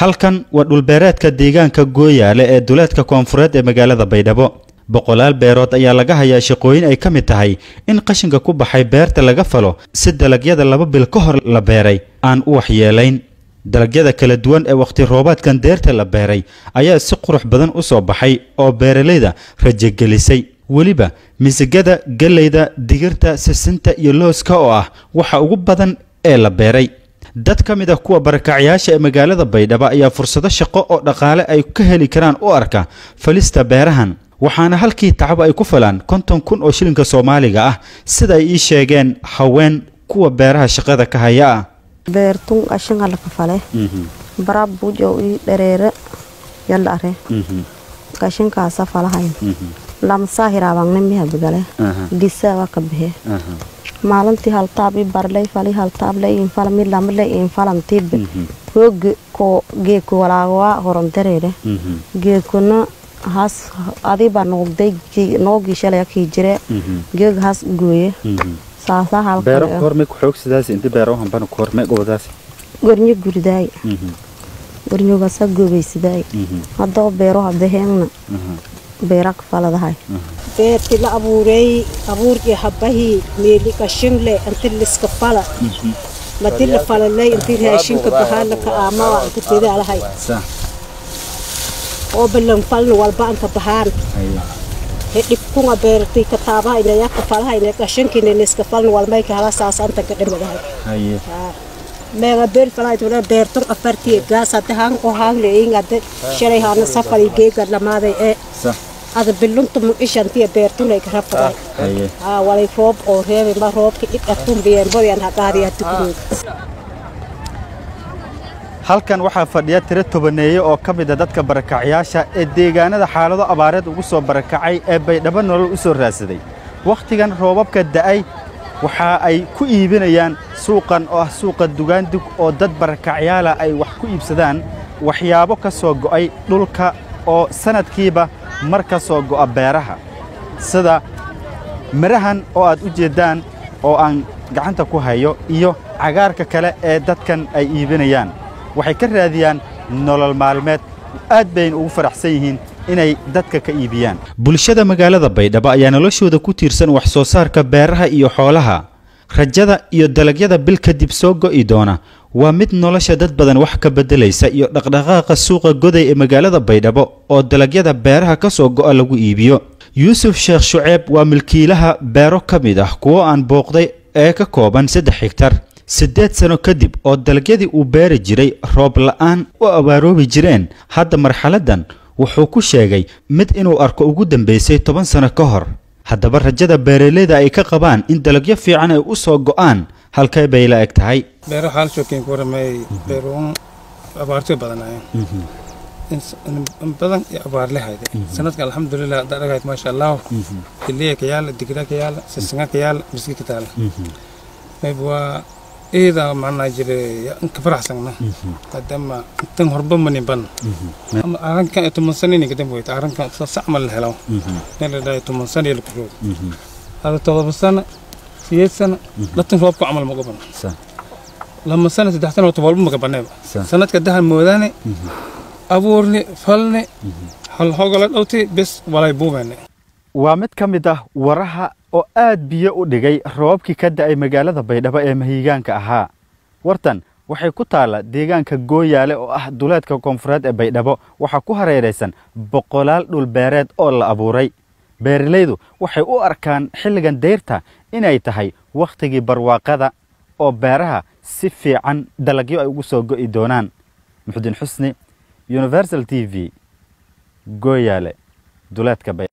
halkan waa dhulbeereedka deegaanka gooyaale ee duleedka koonfureed ee magaalada baydhabo boqolaal beerood ayaa laga hayaa shaqooyin ay ka mid tahay in qashinka ku baxay beerta laga falo si dalagyada laba bil ka hor la beeray aan u waxyeelayn dalagyada kala duwan ee wakhti roobaadkan deerta la beeray ayaa si qurux badan u soo baxay oo beeralayda rajogelisay weliba misigada galleyda digirta sisinta iyo looska oo ah waxa ugu badan ee la beeray dad ka mid ah kuwa barakacyaasha ee magaalada baydhabo ayaa fursado shaqo oo dhaqaale ay ka heli karaan u arka falista beerahan waxaana halkii tacab ay ku falaan konton kun oo shilinka soomaaliga ah sida ay ii sheegeen haween kuwa beeraha shaqada ka haya ah beertun qashinka laga fale bara bujo i dhereere yaldhare qashinkaasa falahayn lamsaa hiraabangne miha bigale disaaba ka bixe maalintii haltaab i barley fali haltaab le infala mid lamale infalantibe hooge ko geeko walaagawaa horondareere geekona has adiba noogday noogii shalaya kii jire geeg has gooye saasaa halgornyo guridaay gornyogasa goobaysidaay hadoo beero habaheengna beerak faladahay beerti la abuureey abuurkii habahii meeli qashinle inti liska fala madi la falaley inti raashinka bahaala ka aamawa inka tedaalahay oo balan falna walba anka bahaan dhibkunga beerti kataabaha inayaka falaha ina qashinkina liska falna walmayka hala saas anta ka dhimadahay meega beer falaaytuna beertun afartii gaas hadda hanko hangle ingade shalay hana safari geega lamaaday ee ada bilunta mucishantiya beertunay karafaday walay roob oo reebay ma roobka idhatun biyeen boyan haqaadiya tukurood halkan waxaa fadhiya tiro tobaneeye oo ka mid a dadka barakacyaasha ee deegaanada xaalado abaareed ugu soo barakacay ee baydhabo nolol u soo raadsaday wakhtigan roobabka da'ay waxa ay ku iibinayaan suuqan oo ah suuqa dugaandug oo dad barakacyaala ay wax ku iibsadaan waxyaabo ka soo go'ay dhulka oo sannadkiiba mar ka soo go'a beeraha sida midhahan oo aad u jeeddaan oo aan gacanta ku hayo iyo cagaarka kale ee dadkan ay iibinayaan waxay ka raadiyaan nolol maalmeed aad bayna ugu faraxsan yihiin inay dadka ka iibiyaan bulshada magaalada baydhabo ayaa noloshooda ku tiirsan wax soo saarka beeraha iyo xoolaha rajada iyo dalagyada bil kadib soo go'i doona waa mid nolosha dad badan wax ka beddelaysa iyo dhaqdhaqaaqa suuqa goday ee magaalada baydhabo oo dalagyada beeraha ka soo go'a lagu iibiyo yuusuf sheekh shuceeb waa milkiilaha beero ka mid ah kuwo aan booqday ee ka kooban saddex higtar siddeed sano kadib oo dalagyadii uu beeri jiray roob la'aan u abaaroobi jireen hadda marxaladdan wuxuu ku sheegay mid inuu arko ugu dambaysay toban sano ka hor haddaba rajada beeraleyda ay ka qabaan in dalagyo fiican ay u soo go'aan halkee bay la eg tahay beero xaalshookin ku waramay beeruun abaartoy badanaayeen badan iyo abaarle hayde sanadka alxamdulilah hadda dhagayd maasha allah iliya ka yaala digra ka yaala sisinga ka yaala miski ka taala mayb waa iyada macnaa jire ka faraxsangna maadaama tan horba manin ban ama arrinkan toban sano inay kadam weyta arrinkan sacma la helo meel la dhahay toban sano iyo lakuroog hada todoba sano sideed sano dhatan roobku camal maga ban lama sano saddex sano wata walba maga baneeba sanadka dahan moodaane abuurni falni halhogola dhowti bes walay buubene waa mid ka mid ah waraha oo aad biyo u dhigay roobabkii ka da'ay magaalada baydhabo ee mahiigaanka ahaa wartan waxay ku taalla deegaanka gooyaale oo ah duleedka koonfureed ee baydhabo waxaa ku hareeraysan boqolaal dhulbeereed oo la abuuray beeralaydu waxay u arkaan xilligan dayrta inay tahay wakhtigii barwaaqada oo beeraha si fiican dalagyo ay ugu soo go'i doonaan muxudiin xusni universal t v gooyaale duleedka